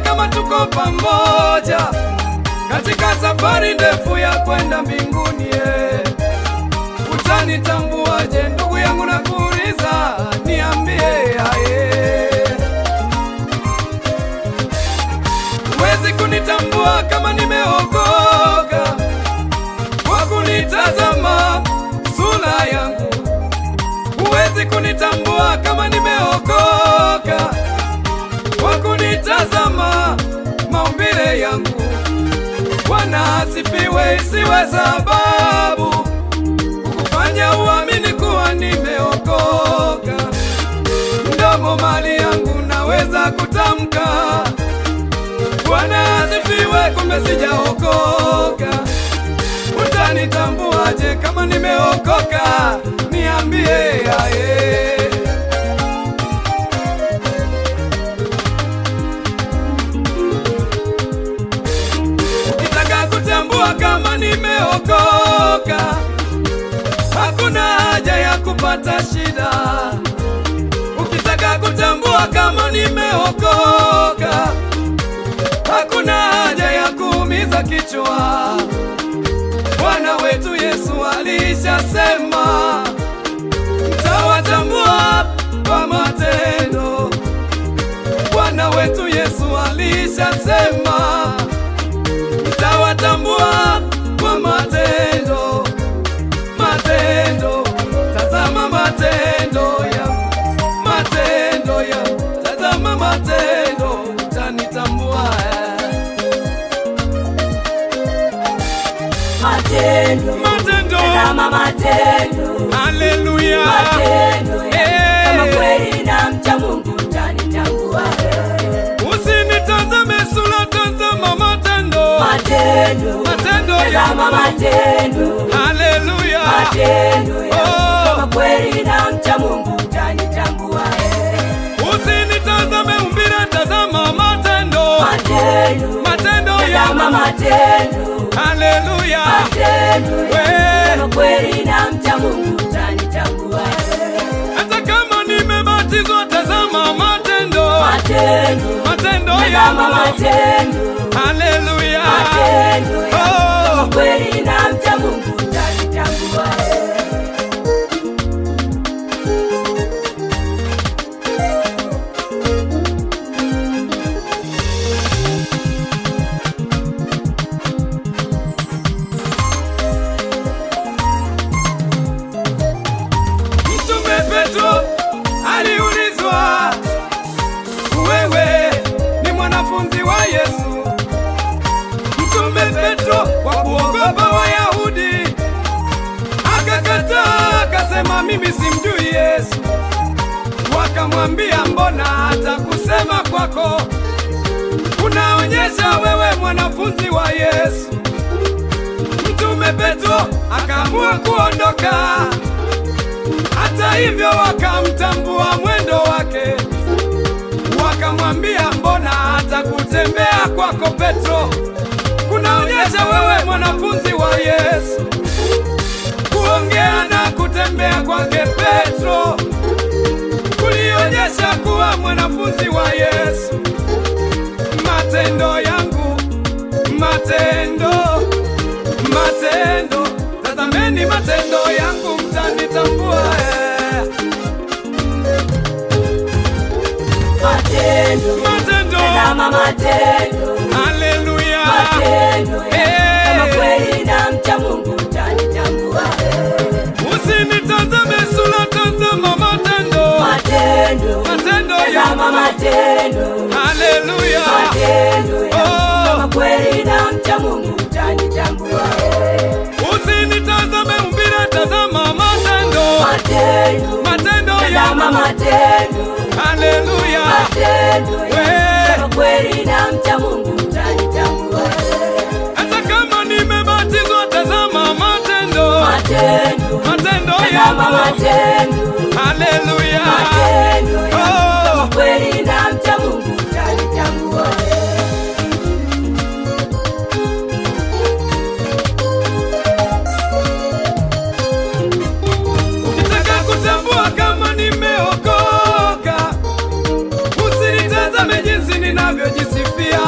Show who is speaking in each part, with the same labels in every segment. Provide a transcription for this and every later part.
Speaker 1: kama tuko pamoja katika safari ndefu ya kwenda mbinguni. eh. Utanitambuaje ndugu yangu, na kuuliza niambie, aye. Huwezi kunitambua kama nimeokoka kwa kunitazama sura yangu. Huwezi kunitambua kama nimeokoka kwa kunitazama maumbile yangu. Bwana asifiwe, isiwe sababu kukufanya uamini kuwa nimeokoka. Mdomo mali yangu naweza kutamka Bwana asifiwe, kumbe sijaokoka. Utanitambuaje kama nimeokoka? Niambie aye. Ukitaka kutambua kama nimeokoka, hakuna haja ya kupata shida. Ukitaka kutambua kama nimeokoka, hakuna haja ya kuumiza kichwa. Bwana wetu Yesu alishasema, mtawatambua kwa matendo. Bwana wetu Yesu alishasema, mtawatambua kwa matendo. Matendo, tazama matendo ya matendo ya tazama matendo, utanitambua
Speaker 2: Matendo,
Speaker 1: matendo.
Speaker 2: tazama matendo,
Speaker 1: Haleluya,
Speaker 2: matendo ya
Speaker 1: Eh.
Speaker 2: kama kweli na mcha Mungu utanitambua.
Speaker 1: usinitazame sura, tazama matendo.
Speaker 2: Matendo,
Speaker 1: Matendo
Speaker 2: tazama
Speaker 1: ya
Speaker 2: matendo,
Speaker 1: Haleluya,
Speaker 2: matendo ya
Speaker 1: Oh.
Speaker 2: kama kweli na mcha Mungu utanitambua.
Speaker 1: usinitazame umbile, tazama matendo.
Speaker 2: Matendo,
Speaker 1: Matendo ya
Speaker 2: tazama matendo,
Speaker 1: Haleluya,
Speaker 2: matendo
Speaker 1: We.
Speaker 2: ya kama kweli na mcha Mungu utanitambua.
Speaker 1: hata kama nimebatizwa, tazama matendo.
Speaker 2: Matendo,
Speaker 1: Matendo
Speaker 2: tazama
Speaker 1: ya
Speaker 2: matendo,
Speaker 1: Haleluya,
Speaker 2: matendo ya
Speaker 1: Oh.
Speaker 2: kama kweli na mcha Mungu utanitambua.
Speaker 1: Mtume Petro aliulizwa, wewe ni mwanafunzi wa Yesu? Mtume Petro kwa kuogopa Wayahudi akakataa, akasema mimi simjui Yesu. Wakamwambia, mbona hata kusema kwako kunaonyesha wewe mwanafunzi wa Yesu? Mtume Petro akaamua kuondoka. Hata hivyo wakamtambua mwendo wake, wakamwambia mbona hata kutembea kwako Petro kunaonyesha wewe mwanafunzi wa Yesu. Kuongea na kutembea kwake Petro kulionyesha kuwa mwanafunzi wa Yesu. Matendo yangu, matendo, matendo, tazameni matendo yangu, mtanitambua eh.
Speaker 2: Matendo,
Speaker 1: Matendo,
Speaker 2: tazama matendo,
Speaker 1: haleluya,
Speaker 2: matendo ya
Speaker 1: Eh.
Speaker 2: kama kweli na mcha Mungu utanitambua.
Speaker 1: usinitazame sura, tazama matendo,
Speaker 2: Matendo,
Speaker 1: matendo
Speaker 2: tazama
Speaker 1: ya
Speaker 2: matendo,
Speaker 1: haleluya,
Speaker 2: matendo ya
Speaker 1: Oh.
Speaker 2: kama kweli na mcha Mungu utanitambua.
Speaker 1: usinitazame umbile, tazama matendo,
Speaker 2: Matendo,
Speaker 1: matendo
Speaker 2: tazama
Speaker 1: ya
Speaker 2: matendo,
Speaker 1: haleluya,
Speaker 2: matendo
Speaker 1: We.
Speaker 2: ya kama kweli na mcha Mungu utanitambua.
Speaker 1: hata kama nimebatizwa, tazama matendo,
Speaker 2: Matendo,
Speaker 1: matendo
Speaker 2: tazama
Speaker 1: ya
Speaker 2: matendo,
Speaker 1: haleluya,
Speaker 2: matendo ya
Speaker 1: Oh.
Speaker 2: kama kweli na mcha Mungu utanitambua.
Speaker 1: Ukitaka kutambua kama nimeokoka, usinitazame jinsi ninavyojisifia.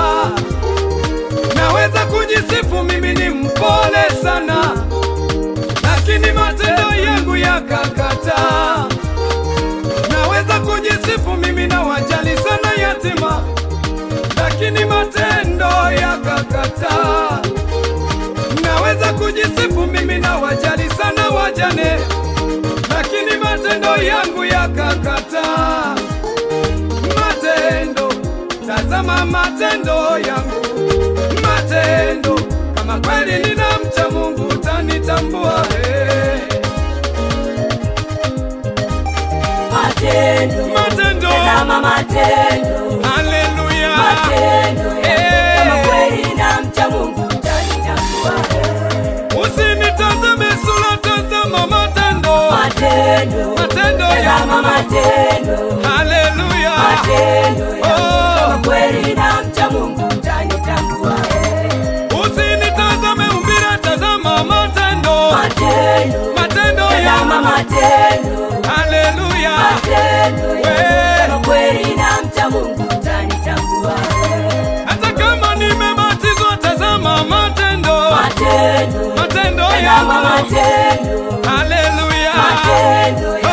Speaker 1: lakini matendo yakakataa. Naweza kujisifu mimi na wajali sana wajane, lakini matendo yangu yakakataa. Matendo, tazama matendo yangu, matendo. Kama kweli ninamcha Mungu utanitambua. Hey.
Speaker 2: Matendo,
Speaker 1: Matendo.
Speaker 2: tazama matendo,
Speaker 1: Haleluya.
Speaker 2: matendo yangu.
Speaker 1: Eh.
Speaker 2: Kama kweli namcha Mungu utanitambua.
Speaker 1: Usinitazame sura, tazama matendo.
Speaker 2: Matendo,
Speaker 1: Matendo
Speaker 2: tazama
Speaker 1: yangu.
Speaker 2: matendo,
Speaker 1: Haleluya.
Speaker 2: matendo yangu.
Speaker 1: Oh.
Speaker 2: Kama kweli namcha Mungu utanitambua.
Speaker 1: Usinitazame umbile, tazama matendo.
Speaker 2: Matendo,
Speaker 1: Matendo
Speaker 2: tazama
Speaker 1: yangu.
Speaker 2: matendo,
Speaker 1: Haleluya.
Speaker 2: matendo
Speaker 1: We.
Speaker 2: yangu. Kama kweli namcha Mungu utanitambua.
Speaker 1: Hata kama nimebatizwa, tazama matendo.
Speaker 2: Matendo,
Speaker 1: Matendo
Speaker 2: tazama
Speaker 1: yangu.
Speaker 2: matendo,
Speaker 1: Haleluya.
Speaker 2: matendo